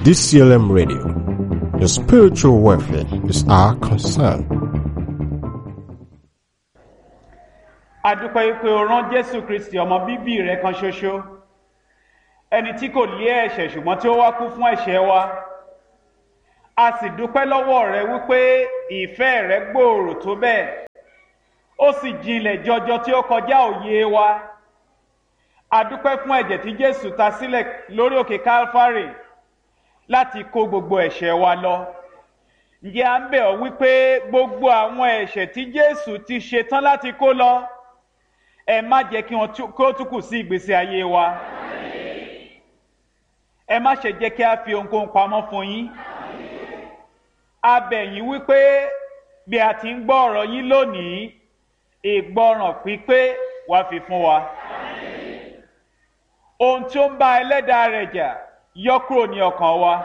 DCLM Radio. Your spiritual welfare is our concern. adúpẹ́ wípé o rán jésù kristi ọmọ bíbí rẹ kan ṣoṣo ẹni tí kò lé ẹ̀ṣẹ̀ ṣùgbọ́n tí ó wá kú fún ẹ̀ṣẹ̀ wa a sì dúpẹ́ lọ́wọ́ rẹ wípé ìfẹ́ rẹ gbòòrò tó bẹ́ẹ̀ ó sì jinlẹ̀ jọjọ tí ó kọjá òye wa a dúpẹ́ fún ẹ̀jẹ̀ tí jésù ta sílẹ̀ lórí òkè calvary láti kó gbogbo ẹ̀ṣẹ̀ wa lọ ǹjẹ́ à ń bẹ̀ ọ́ wípé gbogbo àwọn ẹ̀ṣẹ̀ tí jésù ti ṣe tán láti kó lọ ẹ má jẹ́ kí wọ́n tú- kó tún kù sí ìgbésí ayé wa ẹ má ṣe jẹ́ kí a fi ohunkóhun pamọ́ fún yín a bẹ̀ yín wípé bí a ti ń gbọ́ ọ̀rọ̀ yín lónìí ìgbọràn pípé wá fi fún wa ohun tí ó ń bá ẹlẹ́dàá rẹ̀ jà yọ kúrò ní ọkàn wa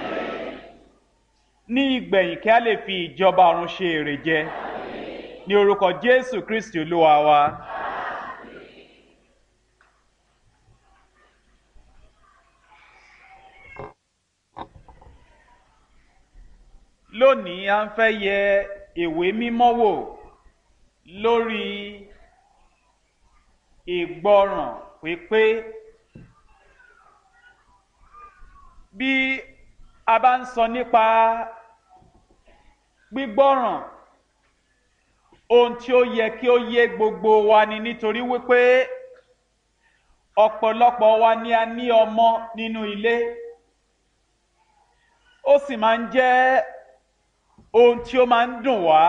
ní ìgbẹ̀yìn kí a lè fi ìjọba ọ̀run ṣe èrè jẹ ní orúkọ jésù kristi olúwa wa. lónìí a ń fẹ́ yẹ ìwé mímọ́ wò lórí ìgbọràn pípé bí a bá ń sọ nípa gbígbọ́ràn ohun tí ó yẹ kí ó yé gbogbo wa ni nítorí wípé ọ̀pọ̀lọpọ̀ wa ni a ní ọmọ nínú ilé ó sì máa ń jẹ́ ohun tí ó máa ń dùn wá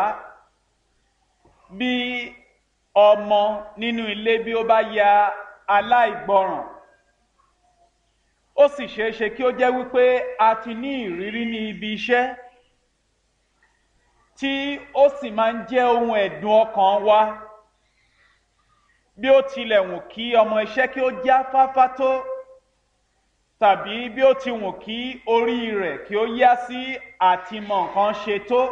bí ọmọ nínú ilé bí ó bá ya aláìgbọràn ó sì ṣeé ṣe kí ó jẹ́ wípé a ti ní ìrírí ní ibi iṣẹ́ tí ó sì máa ń jẹ́ ohun ẹ̀dùn ọkàn wa bí ó tilẹ̀ wù kí ọmọ iṣẹ́ kí ó já fáfá tó tàbí bí ó ti wù kí orí rẹ̀ kí ó yá sí àtìmọ̀ nǹkan ṣe tó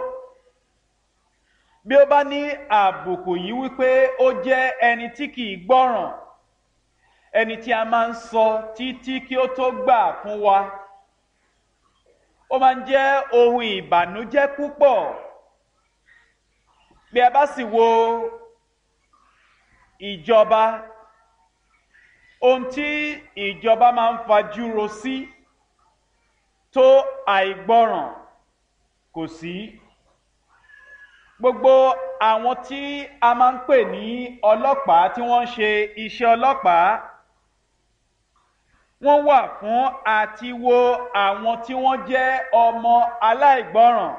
bí ó bá ní àbùkù yìí wípé ó jẹ́ ẹni tí kì í gbọ́ràn ẹni tí a máa ń sọ títí kí ó tó gbà fún wa ó máa ń jẹ́ ohun ìbànújẹ́ púpọ̀ bí a bá sì wo ìjọba ohun tí ìjọba máa ń fajúro sí tó àìgbọràn kò sí gbogbo àwọn tí a máa ń pè ní ọlọ́pàá tí wọ́n ń ṣe iṣẹ́ ọlọ́pàá wọ́n wà fún àti wo àwọn tí wọ́n jẹ́ ọmọ aláìgbọràn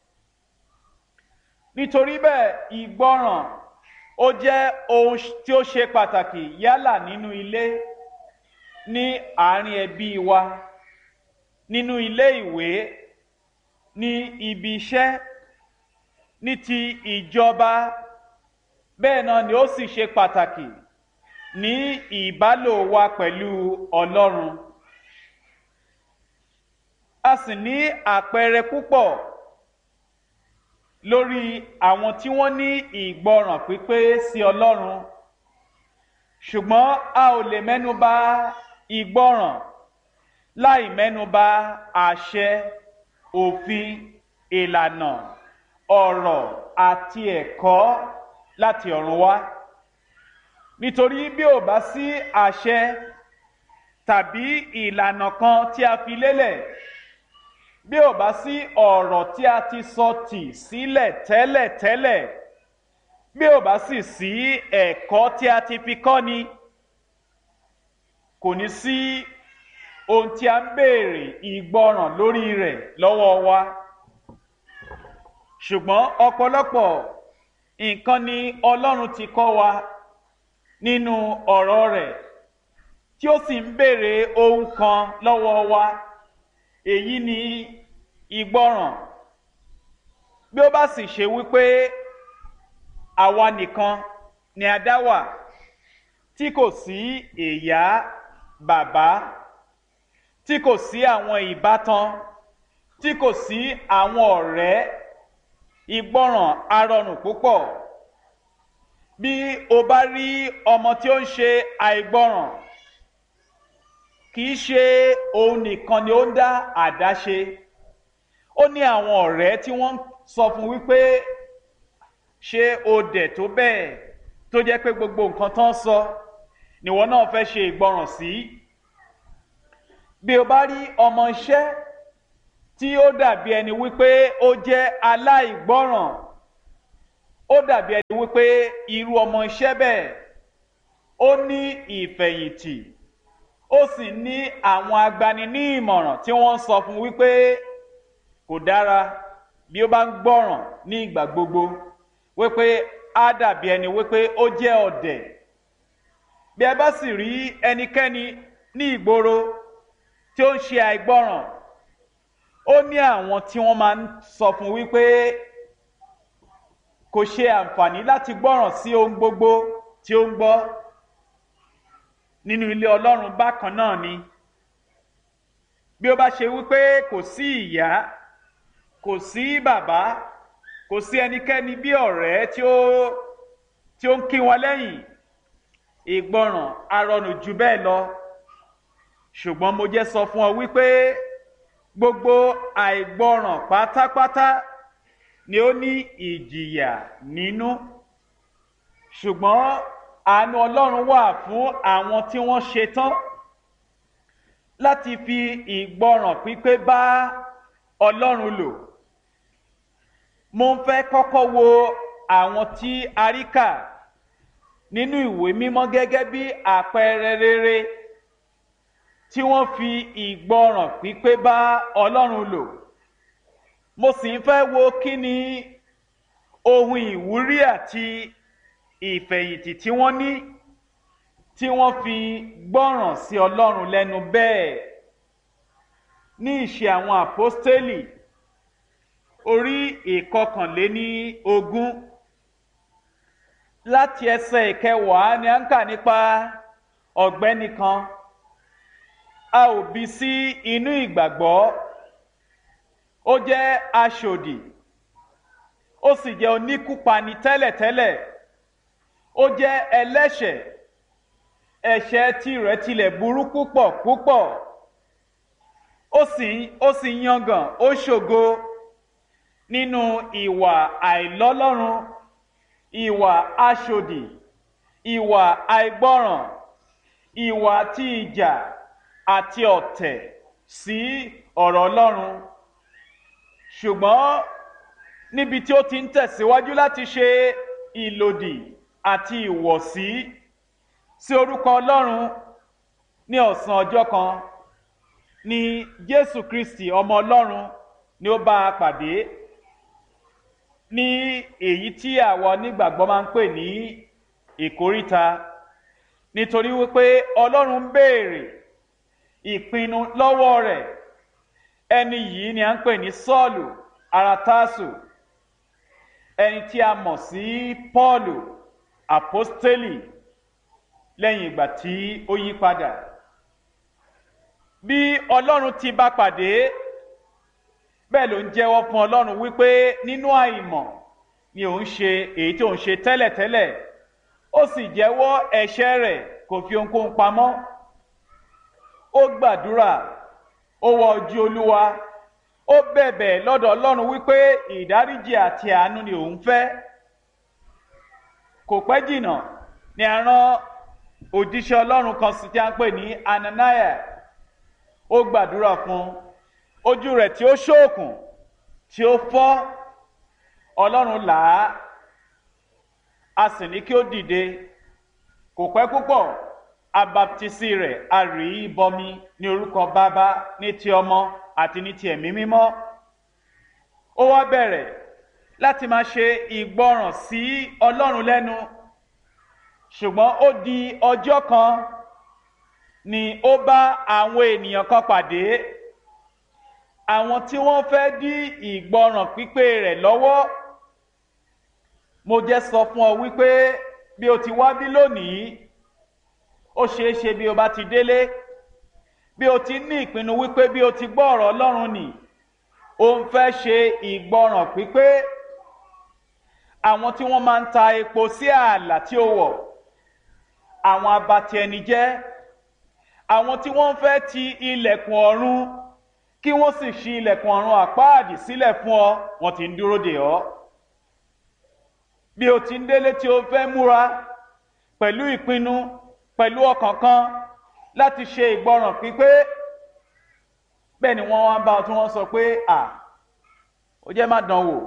nítorí bẹ́ẹ̀ ìgbọràn ó jẹ́ ohun tí ó ṣe pàtàkì yálà nínú ilé ní àárín ẹbí wa nínú ilé ìwé ní ibi iṣẹ́ ní ti ìjọba bẹ́ẹ̀ náà ni ó sì ṣe pàtàkì ní ìbálò wa pẹ̀lú ọlọ́run a sì ní àpẹẹrẹ púpọ̀ lórí àwọn tí wọ́n ní ìgbọràn pípé sí ọlọ́run ṣùgbọ́n a ò lè mẹ́nuba ìgbọràn láì mẹ́nuba àṣẹ òfin ìlànà ọ̀rọ̀ àti ẹ̀kọ́ láti ọ̀run wá nítorí bí ò bá sí àṣẹ tàbí ìlànà kan tí a fi lélẹ̀ bí ò bá sí ọ̀rọ̀ tí a ti sọ tì sílẹ̀ tẹ́lẹ̀tẹ́lẹ̀ bí ò bá sì sí ẹ̀kọ́ tí a ti fi kọ́ ni kò ní sí ohun tí a ń béèrè ìgbọràn lórí rẹ̀ lọ́wọ́ wa ṣùgbọ́n ọ̀pọ̀lọpọ̀ nǹkan ni ọlọ́run ti kọ́ wa nínú ọ̀rọ̀ rẹ̀ tí ó sì ń béèrè ohun kan lọ́wọ́ wa èyí ni ìgbọràn bí ó bá sì ṣe wípé àwa nìkan ni a dá wà tí kò sí ìyá bàbá tí kò sí àwọn ìbátan tí kò sí àwọn ọ̀rẹ́ ìgbọràn arọrùn púpọ̀ bí o bá rí ọmọ tí ó ń ṣe àìgbọràn kì í ṣe òun nìkan ni ó ń dá àdáṣe ó ní àwọn ọ̀rẹ́ tí wọ́n sọ fún wípé ṣé o dẹ̀ tó bẹ́ẹ̀ tó jẹ́ pé gbogbo nǹkan tó ń sọ níwọ náà fẹ́ ṣe ìgbọràn sí bí o bá rí ọmọ iṣẹ́ tí ó dàbí ẹni wípé ó jẹ́ aláìgbọràn ó dàbí ẹni wípé irú ọmọ iṣẹ́ bẹ́ẹ̀ ó ní ìfẹ̀yìntì ó sì ní àwọn agbani ní ìmọ̀ràn tí wọ́n ń sọ fún wípé kò dára bí ó bá ń gbọ́ràn ní ìgbà gbogbo wípé á dàbí ẹni wípé ó jẹ́ ọ̀dẹ̀ bí ẹ bá sì rí ẹnikẹ́ni ní ìgboro tí ó ń ṣe àìgbọ́ràn ó ní àwọn tí wọ́n máa ń sọ fún wípé kò ṣe àǹfààní láti gbọ́ràn sí ohun gbogbo tí ó ń gbọ́ nínú ilé ọlọ́run bákan náà ni bí ó bá ṣe wípé kò sí ìyá kò sí bàbá kò sí ẹnikẹ́ni bí ọ̀rẹ́ tí ó tí ó ń kí wọn lẹ́yìn ìgbọràn arọnù jù bẹ́ẹ̀ lọ ṣùgbọ́n mo jẹ́ sọ fún ọ wípé gbogbo àìgbọràn pátápátá ni ó ní ìjìyà nínú ṣùgbọ́n àánú ọlọ́run wà fún àwọn tí wọ́n ṣetán láti fi ìgbọràn pípé bá ọlọ́run lò mo ń fẹ́ kọ́kọ́ wo àwọn tí a rí kà nínú ìwé mímọ́ gẹ́gẹ́ bí àpẹẹrẹ rere tí wọ́n fi ìgbọràn pípé bá ọlọ́run lò mo sì ń fẹ́ wo kí ni ohun ìwúrí àti ìfẹ̀yìntì tí wọ́n ní tí wọ́n fi gbọ́ràn sí ọlọ́run lẹ́nu bẹ́ẹ̀ ní ìṣe àwọn àpọ́stélì orí ìkọkànléní ogún láti ẹsẹ̀ ìkẹwàá ni à ń kà nípa ọ̀gbẹ́ni kan a ò bí sí inú ìgbàgbọ́ ó jẹ́ aṣòdì ó sì jẹ́ oníkúpani tẹ́lẹ̀tẹ́lẹ̀ ó jẹ́ ẹlẹ́ṣẹ̀ ẹ̀ṣẹ̀ tirẹ̀ tilẹ̀ burú púpọ̀ púpọ̀ ó sì ó sì yangàn ó ṣògo nínú ìwà àìlọ́lọ́run ìwà aṣòdì ìwà àìgbọ́ràn ìwà tí ìjà àti ọ̀tẹ̀ sí ọ̀rọ̀ ọlọ́run ṣùgbọ́n níbi tí ó ti ń tẹ̀síwájú láti ṣe ìlòdì àti ìwọ̀sí sí orúkọ ọlọ́run ní ọ̀sán ọjọ́ kan ni jésù kristi ọmọ ọlọ́run ni ó bá a pàdé ní èyí tí àwọn onígbàgbọ́ máa ń pè ní ìkóríta nítorí wípé ọlọ́run ń béèrè ìpinnu lọ́wọ́ rẹ̀ ẹni yìí ni à ń pè ní sọ́ọ̀lù aratásù ẹni tí a mọ̀ sí pọ́ọ̀lù àpọ́stélì lẹ́yìn ìgbà tí ó yí padà bí ọlọ́run ti bá pàdé bẹ́ẹ̀ ló ń jẹ́wọ́ fún ọlọ́run wípé nínú àìmọ̀ ni òun ṣe èyí tí òun ṣe tẹ́lẹ̀tẹ́lẹ̀ ó sì jẹ́wọ́ ẹ̀ṣẹ̀ rẹ̀ kò fi ohunkóhun pamọ́ ó gbàdúrà ó wọ ojú olúwa ó bẹ̀bẹ̀ lọ́dọ̀ ọlọ́run wípé ìdáríjì àti àánú ni òun fẹ́ kò pẹ́ jìnnà ni a rán òjíṣẹ́ ọlọ́run kan sí tí a ń pè ní ananaya ó gbàdúrà fún ojú rẹ̀ tí ó ṣóòkùn tí ó fọ́ ọlọ́run là á a sì ní kí ó dìde kò pẹ́ púpọ̀ abaptisi rẹ̀ a rí i bọmi ní orúkọ bàbá ní ti ọmọ àti ní ti ẹ̀mí mímọ́ ó wá bẹ̀rẹ̀ láti máa ṣe ìgbọràn sí ọlọ́run lẹ́nu ṣùgbọ́n ó di ọjọ́ kan ni ó bá àwọn ènìyàn kan pàdé àwọn tí wọ́n fẹ́ dí ìgbọràn pípé rẹ̀ lọ́wọ́ mo jẹ́ sọ fún ọ wípé bí o ti wá bí lónìí ó ṣeé ṣe bí o bá ti délé bí o ti ní ìpinnu wípé bí o ti gbọ́ ọ̀rọ̀ ọlọ́run nì o ń fẹ́ ṣe ìgbọràn pípé àwọn tí wọ́n máa ń ta epo sí ààlà tí ó wọ̀ àwọn abatí ẹni jẹ́ àwọn tí wọ́n fẹ́ ti ilẹ̀kùn ọ̀run kí wọ́n sì ṣí ilẹ̀kùn ọ̀run àpáàdì sílẹ̀ fún ọ wọ́n ti ń dúró dè ọ́ bí o ti ń délé tí o fẹ́ múra pẹ̀lú ìpinnu pẹ̀lú ọkàn kan láti ṣe ìgbọràn pípé bẹ́ẹ̀ ni wọ́n wá ń bá ọ tí wọ́n sọ pé à ó jẹ́ má dán wò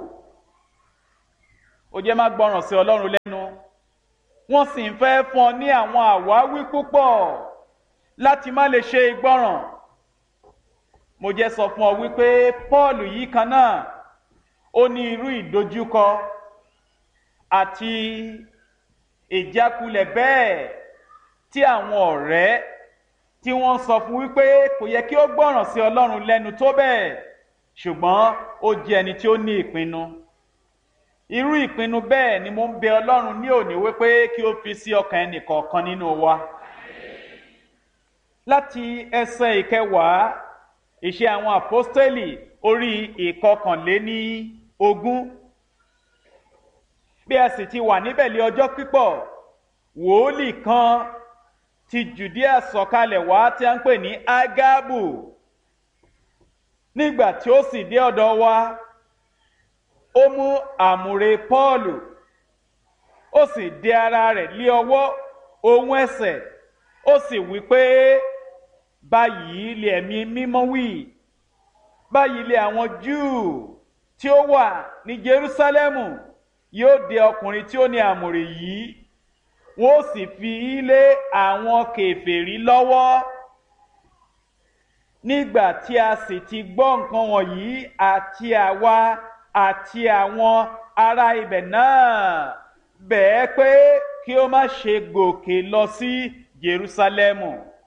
ó jẹ́ má gbọ́ràn sí ọlọ́run lẹ́nu wọ́n sì ń fẹ́ fún ọ ní àwọn àwáwí púpọ̀ láti má lè ṣe ìgbọràn mo jẹ́ sọ fún ọ wípé paul yìí kan náà ó ní irú ìdojúkọ àti ìjákulẹ̀ bẹ́ẹ̀ tí àwọn ọ̀rẹ́ tí wọ́n sọ fún wípé kò yẹ kí ó gbọ́ràn sí ọlọ́run lẹ́nu tó bẹ́ẹ̀ ṣùgbọ́n ó jẹ́ ẹni tí ó ní ìpinnu irú ìpinnu bẹ́ẹ̀ ni mo ń bẹ ọlọ́run ní òní wípé kí ó fi sí ọkàn ẹnìkọ̀ọ̀kan nínú wa láti ẹsẹ̀ ìkẹwàá ìṣe àwọn àpọ́stẹ́lì orí ìkọkànléní ogún bí a sì ti wà níbẹ̀ lé ọjọ́ pípọ̀ wòólì kan ti judea sọ̀kalẹ̀ wá tí a ń pè ní agabu nígbà tí ó sì dé ọ̀dọ̀ wa ó mú àmùrè pọ́ọ̀lù ó sì dé ara rẹ̀ lé ọwọ́ ohun ẹsẹ̀ ó sì wí pé báyìí lè ẹ̀mí mímọ́ wí báyìí lè àwọn júù tí ó wà ní jerúsálẹ́mù yóò dé ọkùnrin tí ó ní àmùrè yìí wọn ó sì fi í lé àwọn kèfèrí lọ́wọ́ nígbà tí a sì ti gbọ́ nǹkan wọ̀nyí àti àwa àti àwọn ará ibẹ̀ náà bẹ̀ẹ́ pé kí ó má ṣe gòkè lọ sí jerúsálẹ́mù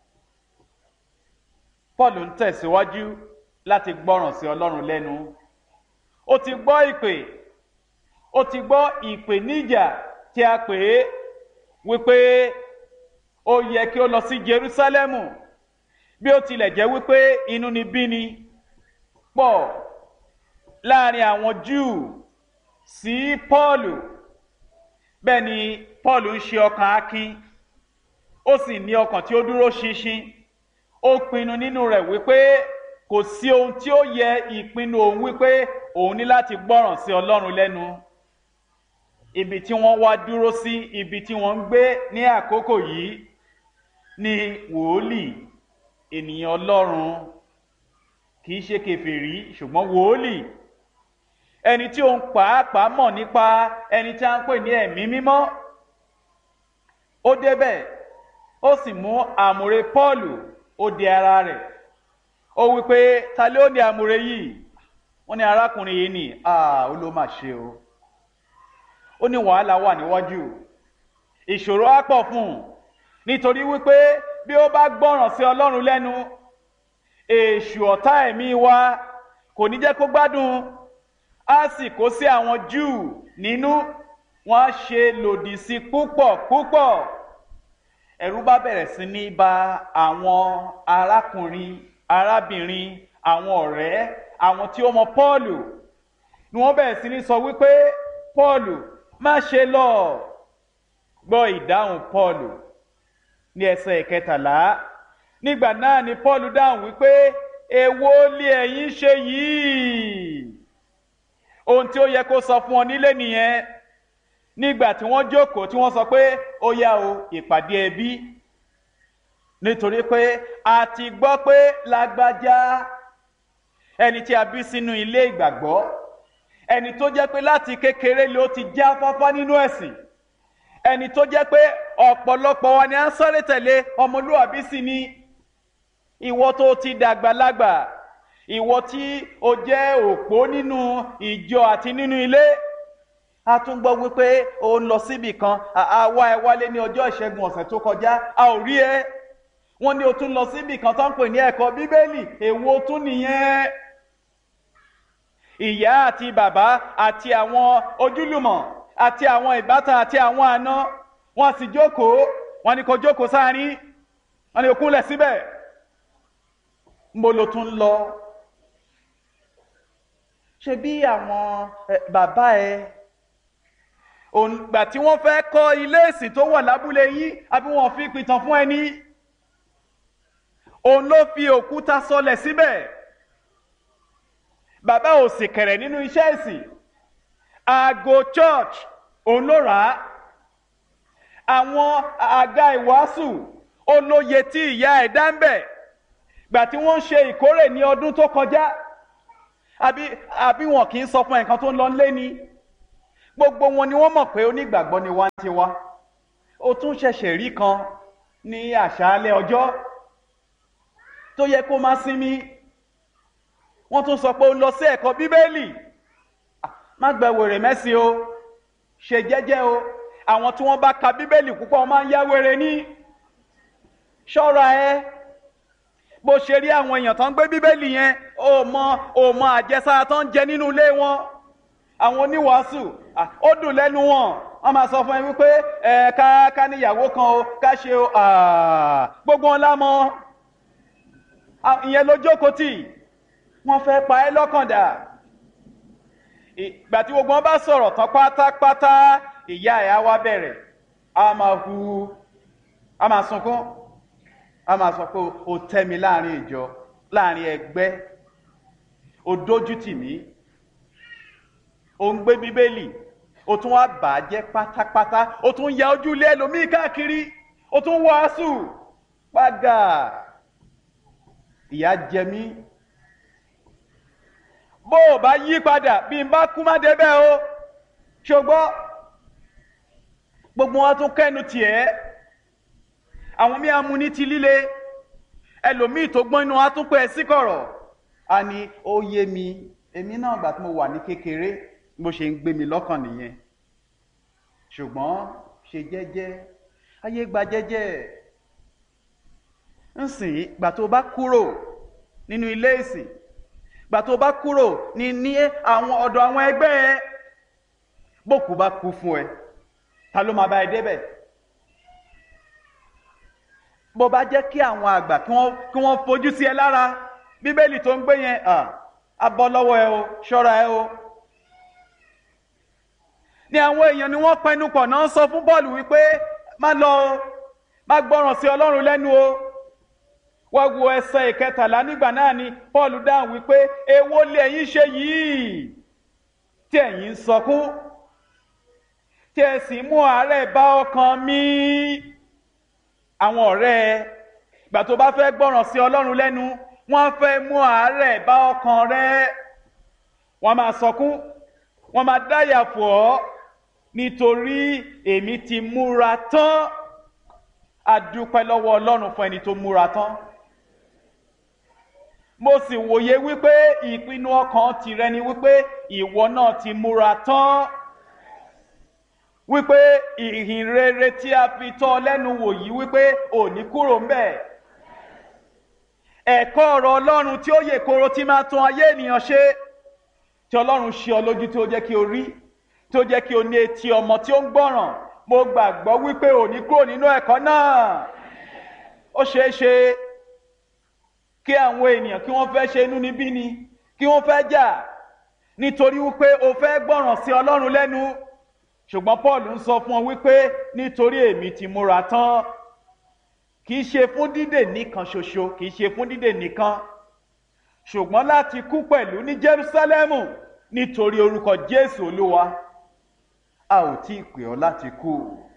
paul ń tẹ̀síwájú láti gbọ́ràn sí ọlọ́run lẹ́nu ó ti gbọ́ ìpè ó ti gbọ́ ìpèníjà tí a pè é wípé ó yẹ kí ó lọ sí jerúsálẹ́mù bí ó tilẹ̀ jẹ́ wípé inú ni bí ni pọ̀ láàrin àwọn júù sí pọ́ọ̀lù bẹ́ẹ̀ ni pọ́ọ̀lù ń ṣe ọkàn akin ó sì ní ọkàn tí ó dúró ṣinṣin ó pinnu nínú rẹ̀ wípé kò sí ohun tí ó yẹ ìpinnu òun wípé òun ní láti gbọ́ràn sí ọlọ́run lẹ́nu ibi tí wọ́n wá dúró sí ibi tí wọ́n ń gbé ní àkókò yìí ni wòólì ènìyàn ọlọ́run kì í ṣe kẹfìrí ṣùgbọ́n wòólì ẹni tí òun pàápàá mọ̀ nípa ẹni tí a ń pè ní ẹ̀mí mímọ́ ó débẹ̀ ó sì mú àmùrè pọ́ọ̀lù ó di ara rẹ̀ ó wí pé ta ló ní àmùrè yìí wọ́n ní arákùnrin yìí ni ó ló mà ṣe o ó ní wàhálà wà níwájú ìṣòro á pọ̀ fún un nítorí wípé bí ó bá gbọ́ràn sí ọlọ́run lẹ́nu èṣù ọ̀tá ẹ̀mí wa kò ní jẹ́ kó gbádùn á sì kó sí àwọn júù nínú wọn á ṣe lòdì sí púpọ̀ púpọ̀ ẹ̀rù bá bẹ̀rẹ̀ sí ní ba àwọn arákùnrin arábìnrin àwọn ọ̀rẹ́ àwọn tí ó mọ pọ́ọ̀lù ni wọ́n bẹ̀rẹ̀ sí ní sọ wípé pọ́ọ̀lù má ṣe lọ gbọ́ ìdáhùn pọ́ọ̀lù ní ẹsẹ̀ ìkẹtàlá nígbà náà ni pọ́ọ̀lù dáhùn wípé èwo lé ẹ̀yin ṣe yìí ohun tí ó yẹ kó sọ fún ọ nílé nìyẹn nígbà tí wọ́n jókòó tí wọ́n sọ pé ó yá o ìpàdé ẹbí nítorí pé a ti gbọ́ pé lágbájá ẹni tí a bí sínú ilé ìgbàgbọ́ ẹni tó jẹ́ pé láti kékeré ló ti já fáfá nínú ẹ̀sìn ẹni tó jẹ́ pé ọ̀pọ̀lọpọ̀ wa ni à ń sáré tẹ̀lé ọmọlúwàbí sí ni ìwọ tó ti dàgbàlagbà ìwọ tí o jẹ́ òpó nínú ìjọ àti nínú ilé a tún gbọ́ wípé o ń lọ síbì kan àwa ẹ wálé ní ọjọ́ ìṣẹ́gun ọ̀sẹ̀ tó kọjá a ò rí ẹ wọ́n ní o tún lọ síbì kan tó ń pè ní ẹ̀kọ́ bíbélì èwo tún nìyẹn ìyá àti bàbá àti àwọn ojúlùmọ̀ àti àwọn ìbátan àti àwọn àna wọ́n sì jókòó wọ́n ní kó jókòó sáárín wọ́n ní okúnlẹ̀ síbẹ̀ mo lo tún lọ ṣe bí àwọn bàbá ẹ ògbà tí wọ́n fẹ́ kọ́ ilé ìsìn tó wà lábúlé yín àbí wọ́n fi pìtàn fún ẹni òun ló fi òkúta sọlẹ̀ síbẹ̀ bàbá ò sì kẹ̀rẹ̀ nínú iṣẹ́ ìsìn aago church òun ló rà á àwọn àga ìwàásù olóye tí ìyá ẹ̀ dá ń bẹ̀ gbà tí wọ́n ń ṣe ìkórè ní ọdún tó kọjá àbí àbí wọn kì í sọ fún ẹ̀kan tó ń lọ lé ni gbogbo wọn ni wọ́n mọ̀ pé onígbàgbọ́ ni wá ń tiwa ó tún ṣẹ̀ṣẹ̀ rí kan ní àṣálẹ́ ọjọ́ tó yẹ kó má sinmi wọ́n tún sọ pé ó lọ sí ẹ̀kọ́ bíbélì má gbẹ wèrè mẹ́sì o ṣe jẹ́jẹ́ o àwọn tí wọ́n bá ka bíbélì púpọ̀ máa ń yá wèrè ní ṣọ́ra ẹ bó ṣe rí àwọn èèyàn tó ń gbé bíbélì yẹn ó mọ ó mọ àjẹsára tó ń jẹ nínú ilé wọn àwọn oníwàásù ó dùn lẹ́nu wọn wọ́n máa sọ fún ẹ wípé ẹ ká ká níyàwó kan o ká ṣe o gbogbo wọn lámọ ìyẹn ló jókòó tì wọ́n fẹ́ pa ẹ́ lọ́kàn dà ìgbà tí gbogbo wọn bá sọ̀rọ̀ tán pátápátá ìyá ẹ̀ á wá bẹ̀rẹ̀ á máa hu á máa sunkún á máa sọ pé o tẹ́ mi láàrin ìjọ láàrin ẹgbẹ́ o dójú tì mí o ń gbé bíbélì o tún wá bà á jẹ́ pátápátá o tún ya ojú ilé ẹlòmíì káàkiri o tún wàásù pàgà ìyá jẹ mí bó o bá yí padà bí n bá kú má débẹ̀ o ṣùgbọ́n gbogbo wọn tún kẹ́nu tiẹ̀ àwọn míì amú ní ti líle ẹlòmíì tó gbọ́n inú wa tún pẹ́ sí kọ̀rọ̀ a ní ó yé mi èmi náà gbà tí mo wà ní kékeré bó ṣe ń gbé mi lọ́kàn nìyẹn ṣùgbọ́n ṣe jẹ́jẹ́ ayé gba jẹ́jẹ́ nsìn gbà tó bá kúrò nínú ilé ìsìn gbà tó bá kúrò ní ní àwọn ọ̀dọ̀ àwọn ẹgbẹ́ ẹ bókù bá kú fún ẹ ta ló máa bá ẹ débẹ̀ bó bá jẹ́ kí àwọn àgbà kí wọ́n kí wọ́n fojú sí ẹ lára bíbélì tó ń gbé yẹn á bọ́ lọ́wọ́ ẹ o ṣọ́ra ẹ o ní àwọn èèyàn ni wọ́n pẹnu pọ̀ náà sọ fún bọ́ọ̀lù wípé má lọ o má gbọ́ràn sí ọlọ́run lẹ́nu o wá wo ẹsẹ̀ ìkẹtàlá nígbà náà ni paul dáhùn wípé èwo lè ẹ̀yin ṣe yìí tí ẹ̀yin ń sọkún tí ẹ sì mú àárẹ̀ bá ọkàn mi àwọn ọ̀rẹ́ ẹ ìgbà tó bá fẹ́ gbọ́ràn sí ọlọ́run lẹ́nu wọ́n fẹ́ mú àárẹ̀ bá ọkàn rẹ wọ́n máa sọkún wọ́n máa dáyà fò ọ́ nítorí èmi ti múra tán adúpẹ́ lọ́wọ́ ọlọ́run fún ẹni tó múra tán mo sì wòye wípé ìpinnu ọkàn tìrẹ ni wípé ìwọ náà ti múra tán wípé ìhìn rere tí a fi tọ́ ọ lẹ́nu wò yìí wípé òní kúrò ńbẹ̀ ẹ̀kọ́ ọ̀rọ̀ ọlọ́run tí ó yè koro tí máa tún ayé ènìyàn ṣe tí ọlọ́run ṣe ọ lójú tí ó jẹ́ kí o rí tí ó jẹ́ kí o ní etí ọmọ tí ó ń gbọ́ràn mo gbàgbọ́ wípé òní kúrò nínú ẹ̀kọ́ náà ó ṣeé ṣe kí àwọn ènìyàn kí wọ́n fẹ́ ṣe inú níbí ni kí wọ́n fẹ́ jà nítorí wípé o fẹ́ gbọ́ràn sí ọlọ́run lẹ́nu ṣùgbọ́n paul ń sọ fún ọ wípé nítorí èmi ti múra tán kì í ṣe fún dídè nìkan ṣoṣo kì í ṣe fún dídè nìkan ṣùgbọ́n láti kú pẹ̀lú ní jerusalemu nítorí orúkọ jésù olúwa a ò tí ì pè ọ́ láti kú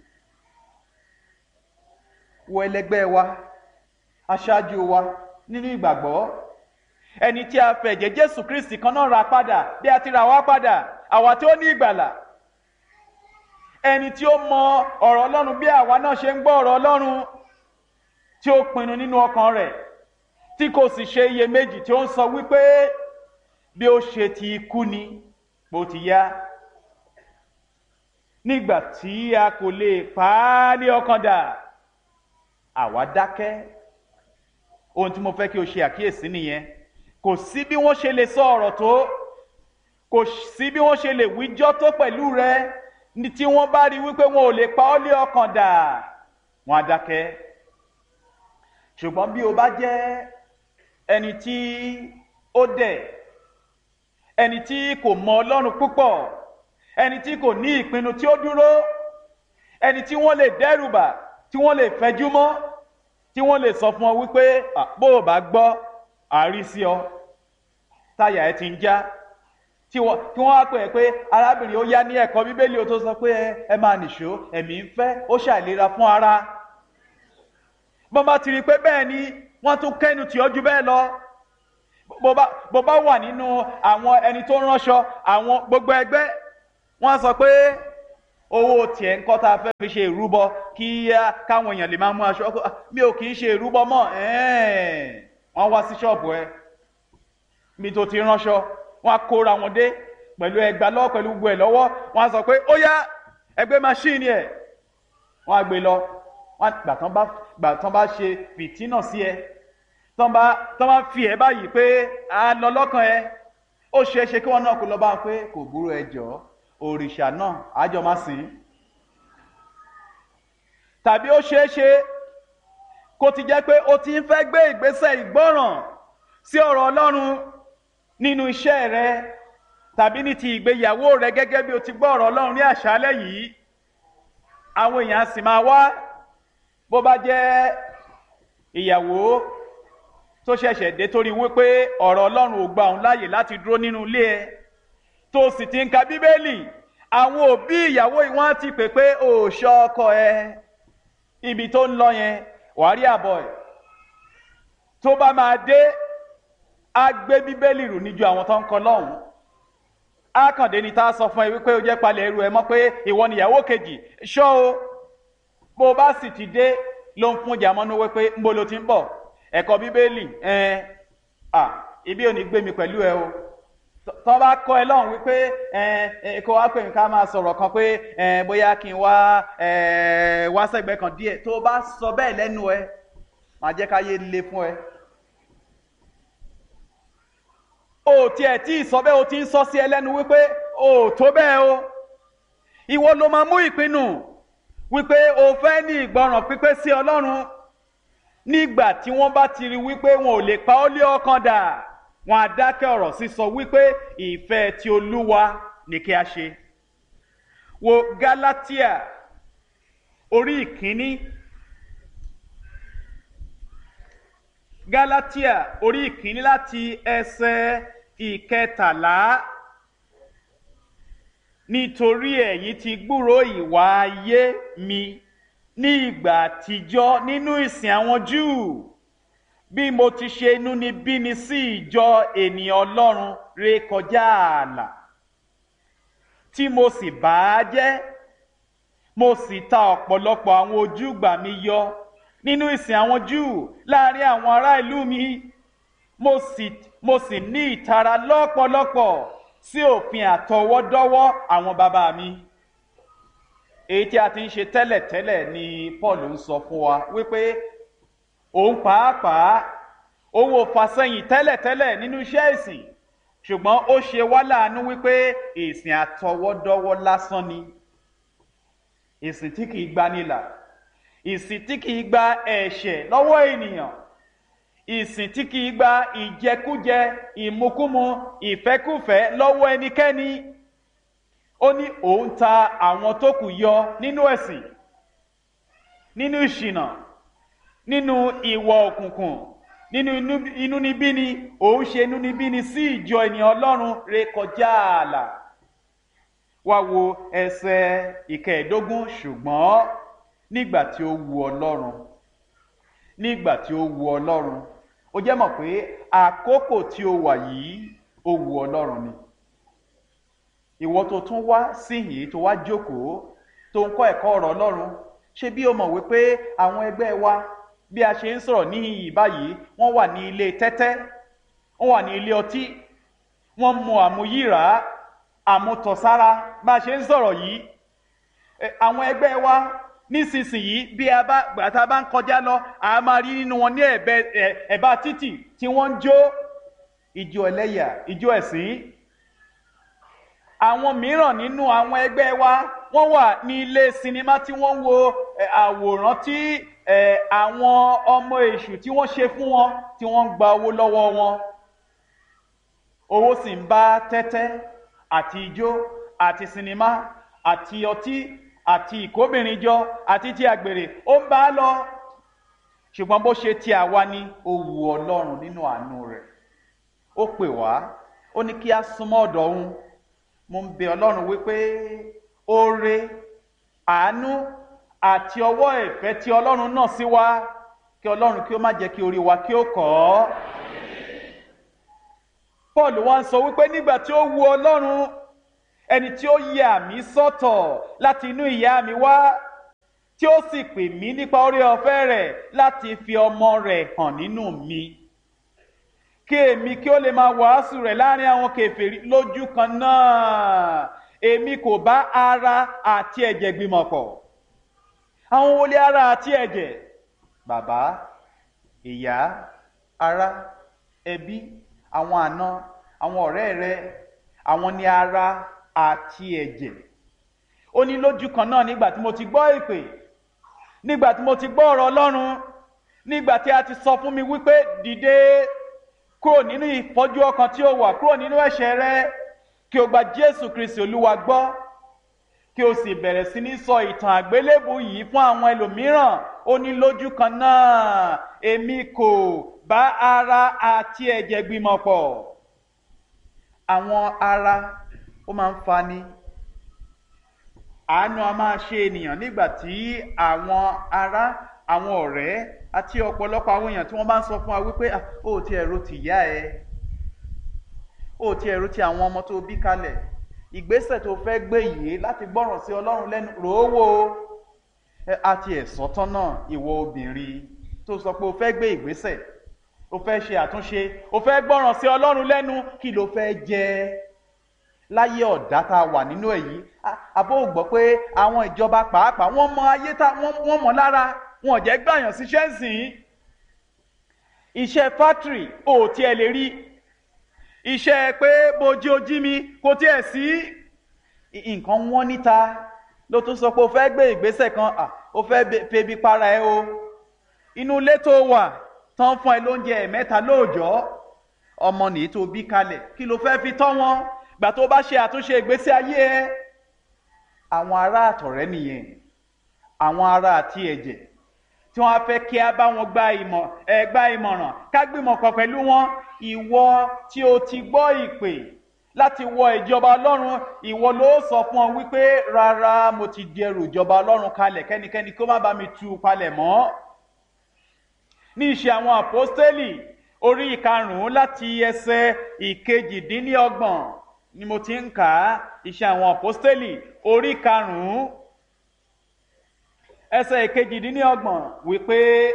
wo ẹlẹgbẹ́ wa aṣáájú wa nínú ìgbàgbọ́ ẹni tí a fẹ̀jẹ̀ jésù kristi kan náà ra padà bí a ti ra wá padà àwa tí ó ní ìgbàlà ẹni tí ó mọ ọ̀rọ̀ ọlọ́run bí àwa náà ṣe ń gbọ́ ọ̀rọ̀ ọlọ́run tí ó pinnu nínú ọkàn rẹ̀ tí kò sì ṣe iyèméjì tí ó ń sọ wípé bí ó ṣe ti kú ni bó ti yá nígbà tí a kò lè pa á ní ọkàn dà àwa dákẹ́ ohun tí mo fẹ́ kí o ṣe àkíyèsí nìyẹn kò sí bí wọ́n ṣe lè sọ ọ̀rọ̀ tó kò sí bí wọ́n ṣe lè wíjọ́ tó pẹ̀lú rẹ ní tí wọ́n bá rí wípé wọn ò lè pa ọ́ lé ọkàn dà wọ́n á dákẹ́ ṣùgbọ́n bí o bá jẹ́ ẹni tí ó dẹ̀ ẹni tí kò mọ ọlọ́run púpọ̀ ẹni tí kò ní ìpinnu tí ó dúró ẹni tí wọ́n lè dẹ́rùbà tí wọ́n lè fẹjú mọ́ tí tí wọ́n lè sọ fún ọ wípé bó o bá gbọ́ àárí sí ọ táyà ẹ ti ń já tí wọ́n wá pè é pé arábìnrin ó yá ní ẹ̀kọ́ bíbélì ó tó sọ pé ẹ máa nìṣó ẹ̀mí ń fẹ́ ó ṣàìlera fún ara bọ́n bá ti rí i pé bẹ́ẹ̀ ni wọ́n tún kẹ́nu tì ọ́ ju bẹ́ẹ̀ lọ bó bá wà nínú àwọn ẹni tó ránṣọ àwọn gbogbo ẹgbẹ́ wọ́n sọ pé owó tiẹ̀ ń kọ́ tá a fẹ́ fi ṣe ìrúbọ kí káwọn èèyàn lè máa mú aṣọ mi ò kì í ṣe ìrúbọ mọ́ wọ́n wá sí ṣọ́ọ̀bù ẹ mi tó ti ránṣọ wọ́n á kóra wọn dé pẹ̀lú ẹgbà lọ́wọ́ pẹ̀lú gbogbo ẹ̀ lọ́wọ́ wọ́n á sọ pé ó yá ẹgbẹ́ máṣíìnì ẹ̀ wọ́n á gbé lọ gbà tán bá gbà tán bá ṣe fìtínà sí ẹ tán bá tán bá fi ẹ báyìí pé a lọ lọ́kàn ẹ ó ṣeé ṣe kí wọ́n náà kó lọ bá wọn pé kò burú ẹ jọ̀ọ́ òrìṣà náà àjọ máa sìn tàbí ó ṣeé ṣe kó ti jẹ́ pé ó ti ń fẹ́ gbé ìgbésẹ̀ ìgbọ́ràn sí ọ̀rọ̀ Ọlọ́run nínú iṣẹ́ rẹ tàbí ní ti ìgbéyàwó rẹ gẹ́gẹ́ bí o ti gbọ́ ọ̀rọ̀ Ọlọ́run ní àṣálẹ́ yìí àwọn èèyàn sì máa wá bó bá jẹ́ ìyàwó tó ṣẹ̀ṣẹ̀ dé torí wípé ọ̀rọ̀ Ọlọ́run ò gba òun láàyè láti dúró nínú ilé ẹ tó sì ti ń ka bíbélì àwọn òbí ìyàwó yìí wọ́n ti pè pé ò ṣọ́ ọkọ ẹ ibi tó ń lọ yẹn wàá rí àbọ̀ ẹ̀ tó bá máa dé á gbé bíbélì rù níjú àwọn tó ń kọ lọ́hùn á kàn dé ni tá a sọ fún ẹ wípé ó jẹ́ palẹ̀ ẹrù ẹ mọ́ pé ìwọ nìyàwó kejì ṣọ́ o bó o bá sì ti dé ló ń fún jàmọ́nú wípé ń bo lo ti ń bọ̀ ẹ̀kọ́ bíbélì ẹ̀ẹ́n à ibi ò ní gbé mi pẹ̀lú ẹ o tọ́ bá kọ́ ẹ lọ́hùn wípé ẹ̀ẹ́n kó wá pè mí ká máa sọ̀rọ̀ kan pé ẹ̀ẹ́n bóyá kí n wá ẹ̀ẹ́ wá sẹ́gbẹ́ kan díẹ̀ tó o bá sọ bẹ́ẹ̀ lẹ́nu ẹ máa jẹ́ káyé le fún ẹ. o tiẹ̀ tí ì sọ bẹ́ẹ̀ o ti ń sọ sí ẹ lẹ́nu wípé o tó bẹ́ẹ̀ o ìwọ ló máa mú ìpinnu wípé o fẹ́ ní ìgbọràn pípé sí Ọlọ́run nígbà tí wọ́n bá ti rí wípé wọn ò lè pa ọ́ lé ọkàn dà wọn á dákẹ́ ọ̀rọ̀ sísọ wípé ìfẹ́ ti Olúwa ní kí a ṣe wo Gálátíà orí ìkíní Gálátíà orí ìkíní láti ẹsẹ̀ ìkẹtàlá nítorí ẹ̀yin ti gbúrò ìwà ayé mi ní ìgbà àtijọ́ nínú ìsìn àwọn Júù bí mo ti ṣe inúnibíni sí ìjọ ènìyàn Ọlọ́run ré kọjá ààlà tí mo sì bà á jẹ́ mo sì ta ọ̀pọ̀lọpọ̀ àwọn ojúgbà mi yọ nínú ìsìn àwọn Júù láàrin àwọn ará ìlú mi mo sì mo sì ní ìtara lọ́pọ̀lọpọ̀ sí òfin àtọwọ́dọ́wọ́ àwọn bàbá mi èyí tí a ti ń ṣe tẹ́lẹ̀tẹ́lẹ̀ ni Paul ń sọ fún wa wípé òun pàápàá òun ò fàsẹ́yìn tẹ́lẹ̀tẹ́lẹ̀ nínú iṣẹ́ ìsìn ṣùgbọ́n ó ṣe wá láàánú wípé ìsìn àtọwọ́dọ́wọ́ lásán ni ìsìn tí kìí gbanilà ìsìn tí kìí gba ẹ̀ṣẹ̀ lọ́wọ́ ènìyàn ìsìn tí kìí gba ìjẹkújẹ ìmukúmu ìfẹ́kúfẹ́ lọ́wọ́ ẹnikẹ́ni ó ní òun ta àwọn tó kù yọ nínú ẹ̀sìn nínú ìṣìnà nínú ìwà òkùnkùn nínú inúnibíni òun ṣe inúnibíni sí ìjọ ènìyàn Ọlọ́run ré kọjá ààlà wá wo ẹsẹ̀ ìkẹẹ̀ẹ́dógún ṣùgbọ́n nígbà tí ó wu Ọlọ́run nígbà tí ó wu Ọlọ́run ó jẹ́ mọ̀ pé àkókò tí ó wà yìí ó wu Ọlọ́run ni ìwọ tó tún wá síhìn tó wá jókòó tó ń kọ́ ẹ̀kọ́ ọ̀rọ̀ Ọlọ́run ṣé bí o mọ̀ wípé àwọn ẹgbẹ́ wa bí a ṣe ń sọ̀rọ̀ níhìn báyìí wọ́n wà ní ilé tẹ́tẹ́ wọ́n wà ní ilé ọtí wọ́n mu àmuyíra àmutọ̀sára bá a ṣe ń sọ̀rọ̀ yìí àwọn ẹgbẹ́ wa nísinsìnyí bí a bá gbàtà bá ń kọjá lọ a máa rí nínú wọn ní ẹ̀bá títì tí wọ́n ń jó ìjó ẹlẹ́yà ìjó ẹ̀sìn àwọn mìíràn nínú àwọn ẹgbẹ́ wa wọ́n wà ní ilé sinimá tí wọ́n ń wo àwòrán tí àwọn ọmọ èṣù tí wọ́n ṣe fún wọn tí wọ́n ń gba owó lọ́wọ́ wọn owó sì ń bá tẹ́tẹ́ àti ijó àti sinimá àti ọtí àti ìkóbìnrin jọ àti ti àgbèrè ó ń bá a lọ ṣùgbọ́n bó ṣe ti àwa ni ó wu ọlọ́run nínú àánú rẹ̀ ó pè wá ó ní kí a súnmọ́ ọ̀dọ̀ òun mo ń bẹ ọlọ́run wípé oore àánú àti ọwọ́ ìfẹ́ tí ọlọ́run náà sí wa kí ọlọ́run kí ó má jẹ́ kí orí wa kí ó kọ́ ọ́ paul wá ń sọ wípé nígbà tí ó wu ọlọ́run ẹni tí ó yà mí sọ́tọ̀ láti inú ìyá mi wá tí ó sì pè mí nípa orí ọ̀fẹ́ rẹ̀ láti fi ọmọ rẹ̀ hàn nínú mi kí èmi kí ó lè máa wàásù rẹ̀ láàrin àwọn kèfèrí lójú kan náà èmi kò bá ara àti ẹ̀jẹ̀ gbìmọ̀ pọ̀ àwọn wọlé ara àti ẹ̀jẹ̀ bàbá ìyá ará ẹbí àwọn àna àwọn ọ̀rẹ́ rẹ àwọn ni ara àti ẹ̀jẹ̀ ó ní lójú kan náà nígbà tí mo ti gbọ́ ìpè nígbà tí mo ti gbọ́ ọ̀rọ̀ ọlọ́run nígbà tí a ti sọ fún mi wípé dìde kúrò nínú ìfọ́jú ọkàn tí ó wà kúrò nínú ẹ̀ṣẹ̀ rẹ kí o gba jésù kristi olúwa gbọ́ kí o sì bẹ̀rẹ̀ sí ní sọ ìtàn àgbélébù yìí fún àwọn ẹlòmíràn ó ní lójú kan náà èmi kò bá ara àti ẹ̀jẹ̀ gbìmọ̀ pọ̀ àwọn ara ó máa ń fani àánú a máa ṣe ènìyàn nígbà tí àwọn ará àwọn ọ̀rẹ́ àti ọ̀pọ̀lọpọ̀ àwọn èèyàn tí wọ́n bá ń sọ fún wa wípé ó ti ẹ̀rọ ti yá ẹ ó ti ẹ̀rọ ti àwọn ọmọ tó bí kalẹ̀ ìgbésẹ̀ tó fẹ́ gbé yìí láti gbọ́ràn sí ọlọ́run lẹ́nu ròówó àti ẹ̀sọ́ tán náà ìwọ obìnrin tó sọ pé o fẹ́ gbé ìgbésẹ̀ o fẹ́ ṣe àtúnṣe o fẹ́ gbọ́ràn sí ọlọ́run lẹ́nu kí ló fẹ́ jẹ́ láyé ọ̀dá tá a wà nínú èyí àbó gbọ́ pé àwọn ìjọba pàápàá wọ́n mọ ayé tá wọ́n mọ̀ lára wọn ò jẹ́ gbàyàn síṣẹ́ sìn iṣẹ́ fátìrì ò tiẹ̀ lè rí iṣẹ́ pé bójú ojí mi kò tiẹ̀ sí nǹkan wọ́n níta ló tún sọ pé o fẹ́ gbé ìgbésẹ̀ kan o fẹ́ febi para ẹ o inú ilé tó wà tán fún ẹ lóúnjẹ ẹ̀mẹ́ta lóòjọ́ ọmọ nìyí tó bí kalẹ̀ kí ló fẹ́ fi tọ́ wọn gbà tó bá ṣe àtúnṣe ìgbésí ayé ẹ àwọn ará àtọ̀rẹ́ nìyẹn àwọn ará àti ẹ̀jẹ̀ tí wọ́n á fẹ́ kí a bá wọn gba ìmọ̀ ẹ gba ìmọ̀ràn ká gbìmọ̀ kan pẹ̀lú wọn ìwọ tí o ti gbọ́ ìpè láti wọ ìjọba ọlọ́run ìwọ ló sọ fún ọ wípé rárá mo ti di ẹrù ìjọba ọlọ́run kalẹ̀ kẹ́nikẹ́ni kó má bá mi tú palẹ̀ mọ́ ní ìṣe àwọn àpọ́stélì orí ìkarùn-ún láti ẹsẹ̀ ìkejìdínlọ́gbọ̀n ni mo ti ń kà á ìṣe àwọn àpọ́stélì orí karùn-ún ẹsẹ̀ ìkejìdínlọ́gbọ̀n wípé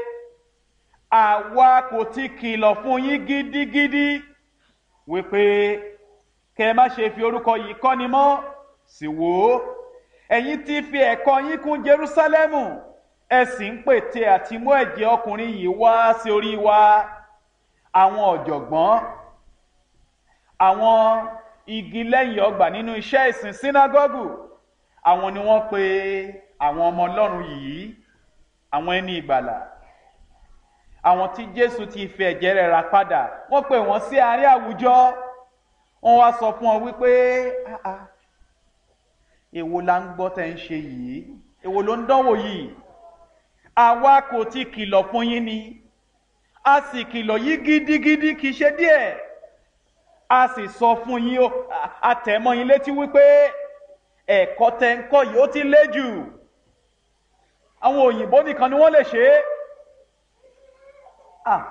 àwa kò ti kìlọ̀ fún yín gidigidi wípé kẹ má ṣe fi orúkọ yìí kọ́ni mọ́ sì wò ó ẹ̀yin ti fi ẹ̀kọ́ yín kún Jerúsálẹ́mù ẹ sì ń pète àti mú ẹ̀jẹ̀ ọkùnrin yìí wá sí orí wa àwọn ọ̀jọ̀gbọ́n àwọn igi lẹ́yìn ọgbà nínú iṣẹ́ ìsìn sínágọ́gù àwọn ni wọ́n pe àwọn ọmọ Ọlọ́run yìí àwọn ẹni ìgbàlà àwọn tí Jésù ti fi ẹ̀jẹ̀ rẹ̀ rà padà wọ́n pè wọ́n sí àárín àwùjọ wọ́n wá sọ fún ọ wípé èwo la ń gbọ́ tẹ́ ń ṣe yìí èwo ló ń dánwò yìí àwa kò ti kìlọ̀ fún yín ni a sì kìlọ̀ yìí gidigidi kì í ṣe díẹ̀ a sì sọ fún yín o àtẹ̀mọ́ yín létí wípé ẹ̀kọ́ tẹ́ ń kọ́ yìí ó ti lé jù àwọn òyìnbó nìkan ni wọ́n lè ṣe é ah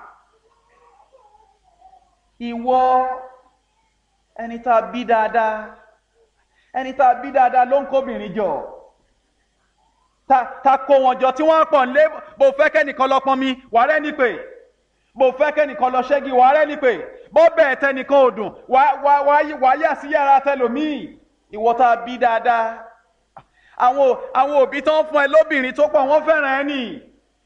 ìwọ ẹni tá a bí dáadáa ẹni tá a bí dáadáa ló ń kóbìnrin jọ ta ta kó wọn jọ tí wọ́n pọ̀ lé bó fẹ́ kẹ́nìkan lọ pọn mi wà rẹ́ ní pé bó fẹ́ kẹ́nìkan lọ ṣẹ́gi wà rẹ́ ní pé bó bẹ́ẹ̀ tẹnìkan ò dùn wà wà wà wà yà sí yàrá tẹlòmíì ìwọ tá a bí dáadáa àwọn àwọn òbí tó ń fún ẹ lóbìnrin tó pọ̀ wọ́n fẹ́ràn ẹ nìyí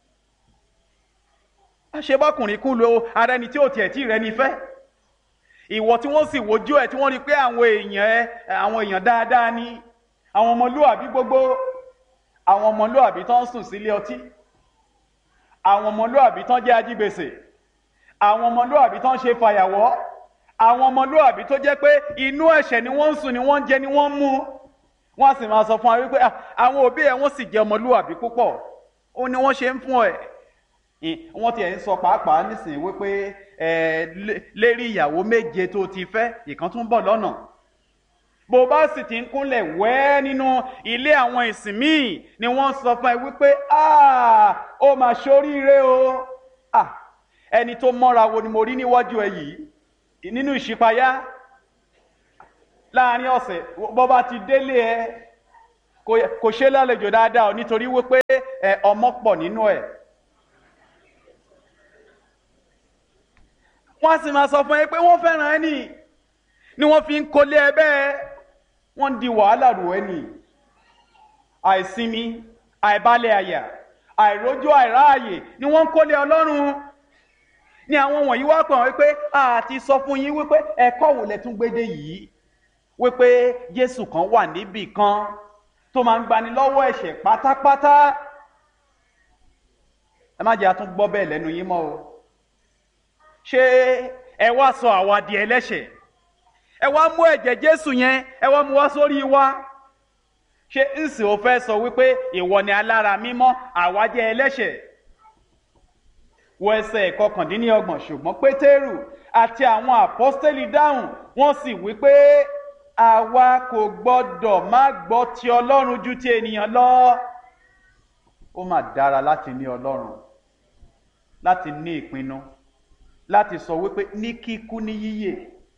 àṣebọ́kùnrin kú lo ara ẹni tí ò tiẹ̀ tí rẹ ní fẹ́ ìwọ tí wọ́n sì wojú ẹ̀ tí wọ́n rí pé àwọn èèyàn ẹ àwọn èèyàn dáadáa ní àwọn ọmọlúwàbí gbogbo àwọn ọmọlúwàbí tó ń sùn sílé ọtí àwọn ọmọlúwàbí tó ń jẹ́ ajígbèsè àwọn ọmọlúwàbí tó ń ṣe fàyàwọ́ àwọn ọmọlúwàbí tó jẹ́ pé inú ẹ̀ṣẹ̀ ni wọ́n ń sùn ni wọ́n ń jẹ ni wọ́n ń mú wọ́n sì máa sọ fún wa wípé àwọn òbí ẹ̀ wọ́n sì jẹ́ ọmọlúwàbí púpọ̀ ó ní wọ́n ṣe ń fún ẹ̀ wọ́n tiẹ̀ ń sọ pàápàá nísìnyí wípé lérí ìyàwó méje tó ti fẹ́ ìkan tún bọ̀ lọ́nà bó bá sì ti ń kúnlẹ̀ wẹ́ nínú ilé àwọn ìsìn míì ni wọ́n sọ fún ẹ wípé ó mà ṣoríire o ẹni tó mọ́ra wo ni mo rí níwájú ẹ yìí nínú ìṣípayá láàrin ọ̀sẹ̀ bó bá ti délé ẹ kò ṣe lálejò dáadáa nítorí wípé ọmọ pọ̀ nínú ẹ̀. wọ́n sì máa sọ fún ẹ pé wọ́n fẹ́ràn ẹ nì ni wọ́n fi ń kólé ẹ bẹ́ẹ̀ wọ́n ń di wàhálà rò ẹ nì àìsinmi àìbalẹ̀ àyà àìrójú àìráàyè ni wọ́n ń kólé ọlọ́run ni àwọn wọ̀nyí wá pè wọ́n wípé àti sọ fún yín wípé ẹ̀kọ́ wò lẹ tún gbédè yìí wípé Jésù kan wà níbì kan tó máa ń gbani lọ́wọ́ ẹ̀ṣẹ̀ pátápátá ẹ má jẹ́ àtún gbọ́ bẹ́ẹ̀ lẹ́nu yín mọ́ o ṣé ẹ wá sọ àwa di ẹlẹ́ṣẹ̀ ẹ wá mú ẹ̀jẹ̀ Jésù yẹn ẹ wá mú wá sórí wa ṣé ǹsì ò fẹ́ sọ wípé ìwọ ni alára mímọ́ àwa jẹ́ ẹlẹ́ṣẹ̀ wọ ẹsẹ̀ ìkọkàndínlọ́gbọ̀n ṣùgbọ́n Pétérù àti àwọn àpọ́stélì dáhùn wọ́n sì wípé àwa kò gbọ́dọ̀ má gbọ́ ti Ọlọ́run ju ti ènìyàn lọ ó mà dára láti ní Ọlọ́run láti ní ìpinnu láti sọ wípé ní kíkú ní yíyè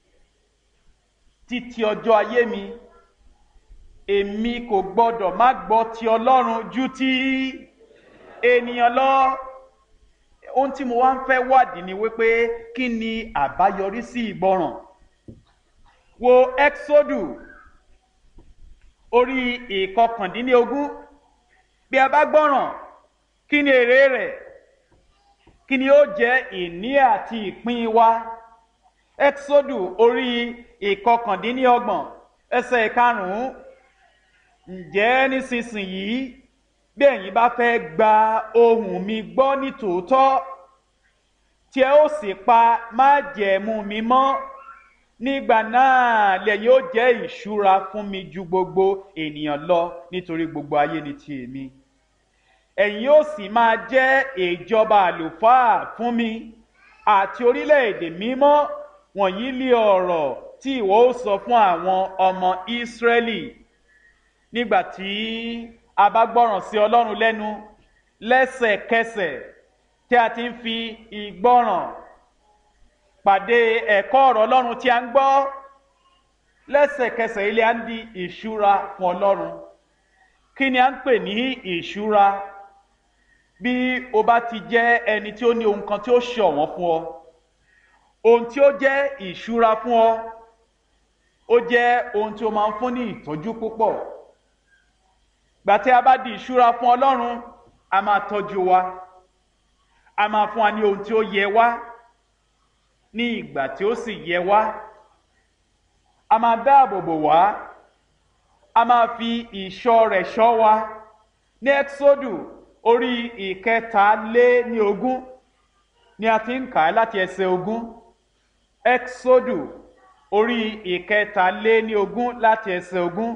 títí ọjọ́ ayé mi èmi kò gbọ́dọ̀ má gbọ́ ti Ọlọ́run ju ti ènìyàn lọ ohun tí mo wá ń fẹ́ wádìí ni wípé kí ni àbáyọrí sí ìgbọràn wo Exodu orí ìkọkàndínlógún bí a bá gbọ́ràn kí ni èrè rẹ̀ kí ni ó jẹ́ ìní àti ìpín wa Exodu orí ìkọkàndínlọ́gbọ̀n ẹsẹ̀ ìkarùn-ún ǹjẹ́ nísinsìnyí bí ẹ̀yin bá fẹ́ gba ohùn mi gbọ́ ní tòótọ́ tí ẹ ó sì pa májẹ̀mú mi mọ́ nígbà náà lẹ́yìn ó jẹ́ ìṣúra fún mi ju gbogbo ènìyàn lọ nítorí gbogbo ayé ni ti èmi ẹ̀yin ó sì máa jẹ́ ìjọba àlùfáà fún mi àti orílẹ̀-èdè mímọ́ wọ̀nyí lé ọ̀rọ̀ tí ìwọ ó sọ fún àwọn ọmọ Ísírẹ́lì nígbà tí a bá gbọ́ràn sí Ọlọ́run lẹ́nu lẹ́sẹ̀kẹsẹ̀ tí a ti ń fi ìgbọ́ràn pàdé ẹ̀kọ́ ọ̀rọ̀ Ọlọ́run tí a ń gbọ́ lẹ́sẹ̀kẹsẹ̀ ilé à ń di ìṣúra fún Ọlọ́run kí ni a ń pè ní ìṣúra bí o bá ti jẹ́ ẹni tí ó ní ohun kan tí ó ṣọ̀wọ́n fún ọ ohun tí ó jẹ́ ìṣúra fún ọ ó jẹ́ ohun tí ó máa ń fún ní ìtọ́jú púpọ̀ gbà tí a bá di ìṣúra fún Ọlọ́run a máa tọ́jú wa a máa fún wa ní ohun tí ó yẹ wá ní ìgbà tí ó sì yẹ wá a máa dáàbò bò wá a máa fi ìṣọ́ rẹ̀ ṣọ́ wa ní Ẹ́kísódù orí ìkẹta lé ní ogún ni a ti ń kà á láti ẹsẹ̀ ogún Ẹ́kísódù orí ìkẹta lé ní ogún láti ẹsẹ̀ ogún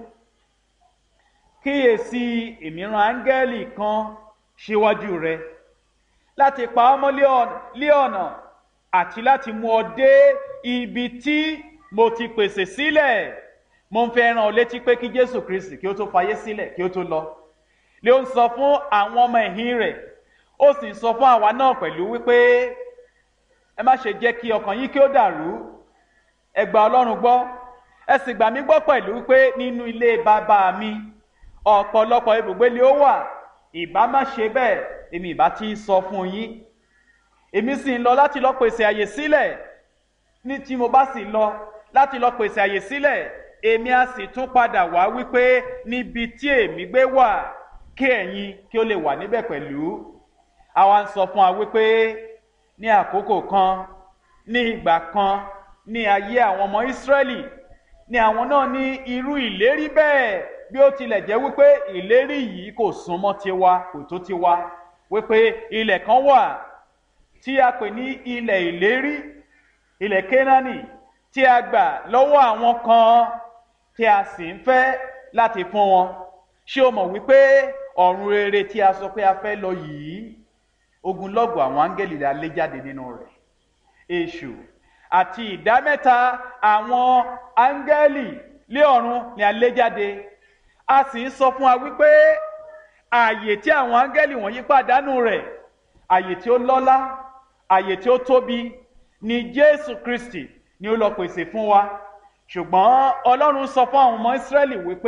kíyèsí ìmíràn áńgẹ́lì kan síwájú rẹ láti pa ọ́ mọ́ lé ọ̀nà àti láti mú ọ dé ibi tí mo ti pèsè sílẹ̀ mo ń fẹ́ rán ọ létí pé kí Jésù Kristi kí ó tó fayé sílẹ̀ kí ó tó lọ lé ó ń sọ fún àwọn ọmọ ẹ̀yìn rẹ̀ ó sì ń sọ fún àwa náà pẹ̀lú wípé ẹ má ṣe jẹ́ kí ọkàn yín kí ó dàrú ẹ gba Ọlọ́run gbọ́ ẹ sì gbà mí gbọ́ pẹ̀lú wípé nínú ilé bàbá mi ọ̀pọ̀lọpọ̀ ibùgbé ni ó wà ìbá má ṣe bẹ́ẹ̀ èmi ìbá ti sọ fún yín èmi sì ń lọ láti lọ pèsè àyè sílẹ̀ ní tí mo bá sì lọ láti lọ pèsè àyè sílẹ̀ èmi á sì tún padà wá wípé níbi tí èmi gbé wà kí ẹ̀yin kí ó lè wà níbẹ̀ pẹ̀lú àwa ń sọ fún wa wípé ní àkókò kan ní ìgbà kan ní ayé àwọn ọmọ Ísírẹ́lì ni àwọn náà ní irú ìlérí bẹ́ẹ̀ bí ó tilẹ̀ jẹ́ wípé ìlérí yìí kò súnmọ́ tiwa kò tó tiwa wípé ilẹ̀ kan wà tí a pè ní ilẹ̀ ìlérí ilẹ̀ Kénáánì tí a gbà lọ́wọ́ àwọn kan tí a sì ń fẹ́ láti fún wọn ṣé o mọ̀ wípé ọ̀run rere tí a sọ pé a fẹ́ lọ yìí ogunlọ́gọ̀ àwọn áńgẹ́lì la lé jáde nínú rẹ̀ èṣù àti ìdá mẹ́ta àwọn áńgẹ́lì lé ọ̀run ni a lé jáde a sì ń sọ fún wa wípé ààyè tí àwọn áńgẹ́lì wọ̀nyí pàdánù rẹ̀ ààyè tí ó lọ́lá ààyè tí ó tóbi ni jésù kristi ni ó lọ pèsè fún wa ṣùgbọ́n ọlọ́run sọ fún àwọn ọmọ ìsírẹ́lì wípé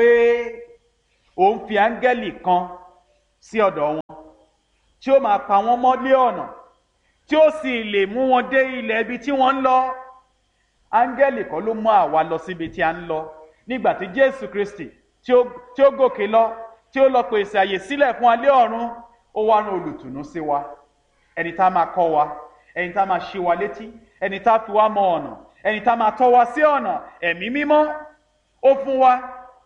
òun fi áńgẹ́lì kan sí ọ̀dọ̀ wọn tí ó máa pa wọ́n mọ́ lé ọ̀nà tí ó sì lè mú wọn dé ilẹ̀ ibi tí wọ́n ń lọ áńgẹ́lì kan ló mú àwa lọ síbi tí a ń lọ nígbà tí jésù kristi tí ó tí ó gòkè lọ tí ó lọ pèsè àyè sílẹ̀ fún alẹ́ ọ̀run ó wá rán olùtùnú sí wa ẹni tá a máa kọ́ wa ẹni tá a máa ṣí wa létí ẹni tá a fi wá mọ ọ̀nà ẹni tá a máa tọ́ wa sí ọ̀nà ẹ̀mí mímọ́ ó fún wa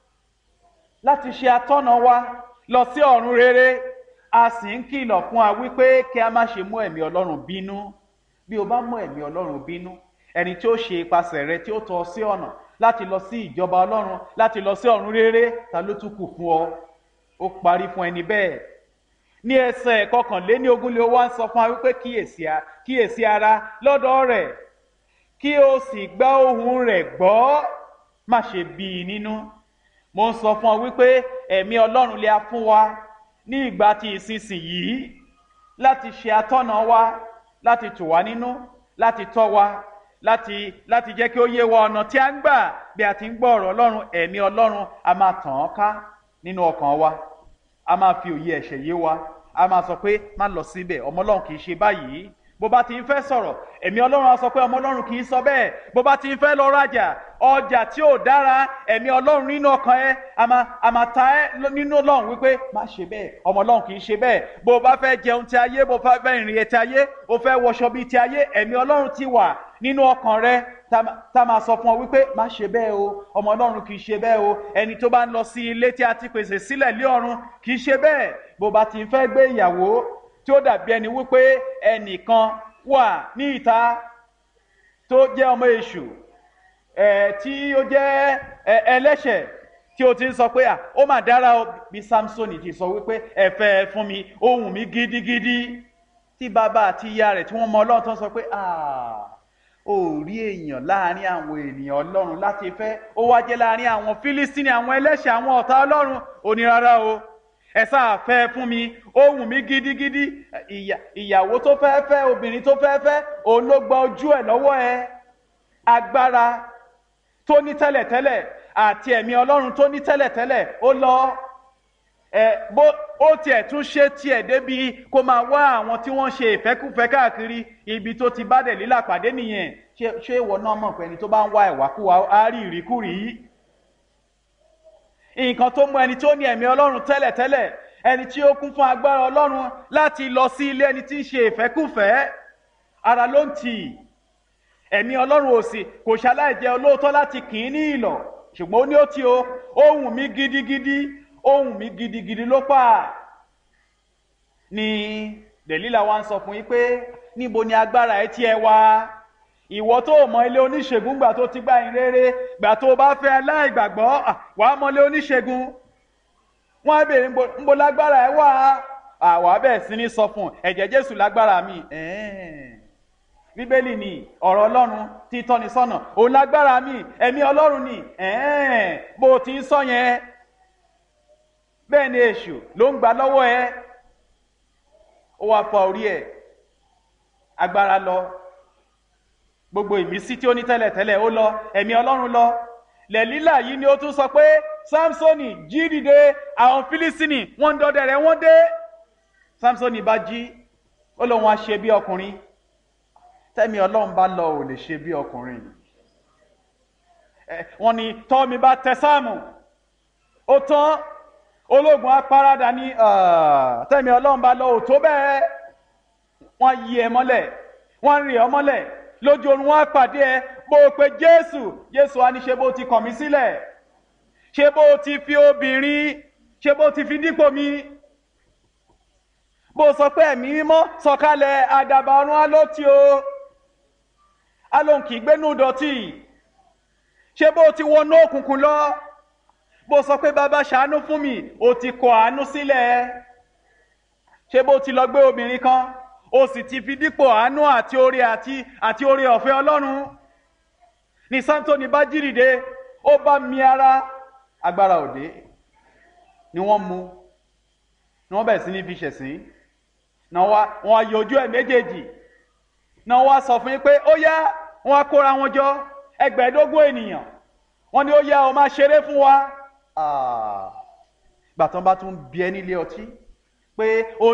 láti ṣe atọ́nà wa lọ sí ọ̀run rere a sì ń kìlọ̀ fún wa wípé kí a má ṣe mú ẹ̀mí ọlọ́run bínú bí o bá mú ẹ̀mí ọlọ́run bínú ẹni tí ó ṣe ipasẹ̀ rẹ tí ó tọ́ ọ sí ọ̀nà láti lọ sí ìjọba ọlọ́run láti lọ sí ọ̀run rere ta ló tún kù fún ọ ó parí fún ẹni bẹ́ẹ̀ ní ẹsẹ̀ kọkànléní ogún lé wá ń sọ fún wa wípé kíyèsí ara lọ́dọ̀ rẹ̀ kí o sì gbá ohùn rẹ̀ gbọ́ má ṣe bí i nínú mo ń sọ fún ọ wípé ẹ̀mí ọlọ́run lè a fún wa ní ìgbà tí ìsinsìnyí láti ṣe atọ́nà wa láti tù wá nínú láti tọ́ wa láti láti jẹ́ kí ó yé wa ọ̀nà tí a ń gbà bí a ti ń gbọ́ ọ̀rọ̀ ọlọ́run ẹ̀mí ọlọ́run a máa tàn án ká nínú ọkàn wa a máa fi òye ẹ̀ṣẹ̀ yé wa a máa sọ pé má lọ síbẹ̀ ọmọ ọlọ́run kì í ṣe báyìí bó bá ti ń fẹ́ sọ̀rọ̀ ẹ̀mí ọlọ́run á sọ pé ọmọ ọlọ́run kì í sọ bẹ́ẹ̀ bó bá ti ń fẹ́ lọ rajà ọjà tí ò dára ẹ̀mí ọlọ́run nínú ọkàn ẹ a máa a máa ta ẹ nínú ọlọ́run wípé má ṣe bẹ́ẹ̀ ọmọ ọlọ́run kì í ṣe bẹ́ẹ̀ bó bá fẹ́ jẹun ti ayé bó bá fẹ́ ìrìn ti ayé bó fẹ́ wọṣọ bíi ti ayé ẹ̀mí ọlọ́run ti wà nínú ọkàn rẹ tá máa sọ fún ọ wípé má ṣe bẹ́ẹ̀ o ọmọ ọlọ́run kì í ṣe bẹ́ẹ̀ o ẹni tó bá ń lọ sí ilé tí a ti pèsè sílẹ̀ lé ọ̀run kì í ṣe bẹ́ẹ̀ bó bá ti ń fẹ́ gbé ìyàwó tí ó dàbí ẹni wípé ẹnìkan wà ní ìta tó jẹ́ ọmọ èṣù ẹ̀ tí ó jẹ́ ẹlẹ́ṣẹ̀ tí o ti ń sọ pé à ó mà dára o bí samson ti sọ wípé ẹ fẹ́ fún mi ohùn mi gidigidi tí bàbá àti ìyá rẹ̀ tí wọ́n mọ ọlọ́run tó ń sọ pé ó rí èèyàn láàrin àwọn ènìyàn ọlọ́run láti fẹ́ ó wá jẹ́ láàrin àwọn fílísítínì àwọn ẹlẹ́ṣẹ̀ àwọn ọ̀tá ọlọ́run ò ní rárá o ẹ sáà fẹ́ fún mi ohùn mi gidigidi ìyàwó tó fẹ́ fẹ́ obìnrin tó fẹ́ fẹ́ òun ló gba ojú ẹ̀ lọ́wọ́ ẹ agbára tó ní tẹ́lẹ̀tẹ́lẹ̀ àti ẹ̀mí ọlọ́run tó ní tẹ́lẹ̀tẹ́lẹ̀ ó lọ ẹ bó ó tiẹ̀ tún ṣe tiẹ̀ débi kó máa wá àwọn tí wọ́n ṣe ìfẹ́kùfẹ́ káàkiri ibi tó ti bá dẹ̀ lílà pàdé nìyẹn ṣé ìwọ náà mọ̀ pé ẹni tó bá ń wá ìwàkúwà á rí ìríkúrí nǹkan tó mú ẹni tó ní ẹ̀mí ọlọ́run tẹ́lẹ̀tẹ́lẹ̀ ẹni tí ó kún fún agbára ọlọ́run láti lọ sí ilé ẹni tí ń ṣe ìfẹ́kùfẹ́ ara ló ń tì í ẹ̀mí ọlọ́run ò sì kò ṣaláì jẹ́ olóòótọ́ láti kì í ní ìlọ̀ ṣùgbọ́n ó ní ó ti o ohùn mi gidigidi ohùn mi gidigidi ló pa ni dẹ̀lílà wa ń sọ fún yín pé níbo ni agbára ẹ tiẹ̀ wá ìwọ tó mọ ilé oníṣègùn gbà tó ti gbà yín rere gbà tó bá fẹ́ aláìgbàgbọ́ wà á mọ ilé oníṣègùn wọn á béèrè ńbo lágbára ẹ wá àwa bẹ́ẹ̀ sí ní sọ fún ẹ̀jẹ̀ jésù lágbára mi bíbélì ni ọ̀rọ̀ ọlọ́run tí tọ́ni sọ́nà òun lágbára mi ẹ̀mí ọlọ́run ni bó o ti ń sọ yẹn bẹ́ẹ̀ ni èṣù ló ń gbà lọ́wọ́ ẹ ó wá fa orí ẹ̀ agbára lọ gbogbo ìmísí tí ó ní tẹ́lẹ̀tẹ́lẹ̀ ó lọ ẹ̀mí ọlọ́run lọ lẹ́lílà yìí ni ó tún sọ pé samsoni jí dìde àwọn fílísìnì wọ́n ń dọdẹ rẹ̀ wọ́n dé samsoni bá jí ó lóun á ṣe bí ọkùnrin tẹ́mi ọlọ́run bá lọ ò lè ṣe bí ọkùnrin wọ́n ní tọ́mi bá tẹ sáàmù ó tán ológun apárádà ní tẹ́mi ọlọ́run bá lọ ò tó bẹ́ẹ̀ wọ́n yí ẹ mọ́lẹ̀ wọ́n rì ọ́ mọ́lẹ̀ lójú oorun wọn á pàdé ẹ bó o pe jésù jésù á ní ṣe bó ti kàn mí sílẹ̀ ṣe bó ti fi obìnrin ṣe bó ti fi dípò mi bó sọ pé ẹ̀mí mímọ́ sọ̀kalẹ̀ àdàbà ọ̀run á ló ti o á lóun kì í gbénú dọ̀tí ṣé bó ti wọnú òkùnkùn lọ bó sọ pé bàbá ṣàánú fún mi ó ti kọ àánú sílẹ̀ ṣé bó ti lọ gbé obìnrin kan o sì ti fi dípò àánú àti oore àti àti oore ọ̀fẹ́ ọlọ́run ní samson bá jí dìde ó bá mi ara agbára òde ni wọ́n mú ni wọ́n bẹ̀rẹ̀ sí ní fi ṣẹ̀sín náà wá wọn á yọjú ẹ̀ méjèèjì náà wá sọ fún yín pé ó yá wọn á kóra wọn jọ ẹgbẹ̀ẹ́dógún ènìyàn wọn ni ó yá ọ máa ṣeré fún wa gbàtàn bá tún bí ẹ nílé ọtí pé ó